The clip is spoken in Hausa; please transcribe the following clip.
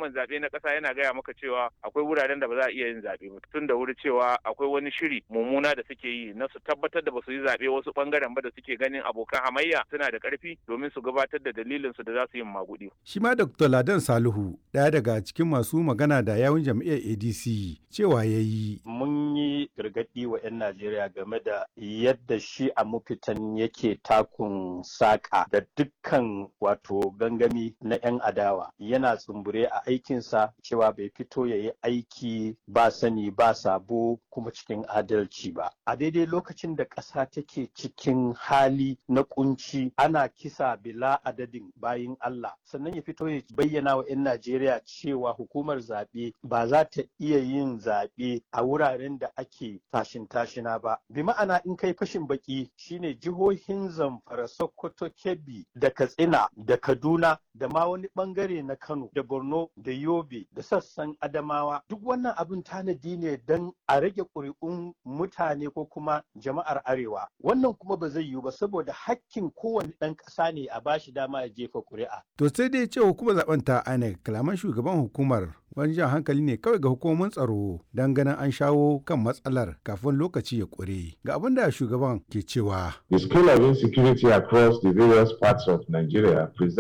hukumar zaɓe na ƙasa yana gaya maka cewa akwai wuraren da ba za a iya yin zaɓe ba tun da wuri cewa akwai wani shiri mummuna da suke yi na su tabbatar da ba su yi zaɓe wasu ɓangaren ba da suke ganin abokan hamayya suna da ƙarfi domin su gabatar da dalilin su da za su yi maguɗi. Shi ma Dr. Ladan Salihu ɗaya daga cikin masu magana da yawun jam'iyyar ADC cewa ya yi. Mun yi gargaɗi wa 'yan Najeriya game da yadda shi a mafitan yake takun saƙa da dukkan wato gangami na 'yan adawa yana tsumbure a aikinsa cewa bai fito ya yi aiki ba sani ba sabo kuma cikin adalci ba. A daidai lokacin da ƙasa take cikin hali na kunci ana kisa bila adadin bayin Allah sannan ya fito ya bayyana wa 'yan Najeriya cewa hukumar zaɓe ba za ta iya yin zaɓe a wuraren da ake tashin tashina ba. Bi ma'ana in kai fashin baki shine jihohin Zamfara, Sokoto, Kebbi da Katsina da Kaduna da ma wani bangare na Kano da Borno da Yobe da sassan Adamawa duk wannan abin tanadi ne don a rage ƙuri'un mutane ko kuma jama'ar Arewa. Wannan kuma ba zai yiwu ba saboda hakkin kowane ɗan ƙasa ne a bashi dama ya jefa ƙuri'a. To sai dai ce hukumar zaben ta INEC kalaman shugaban hukumar wani jan hankali ne kawai ga hukumomin tsaro don ganin an shawo kan matsalar kafin lokaci ya ƙure. Ga abin da shugaban ke cewa. The scale of insecurity across the various parts of Nigeria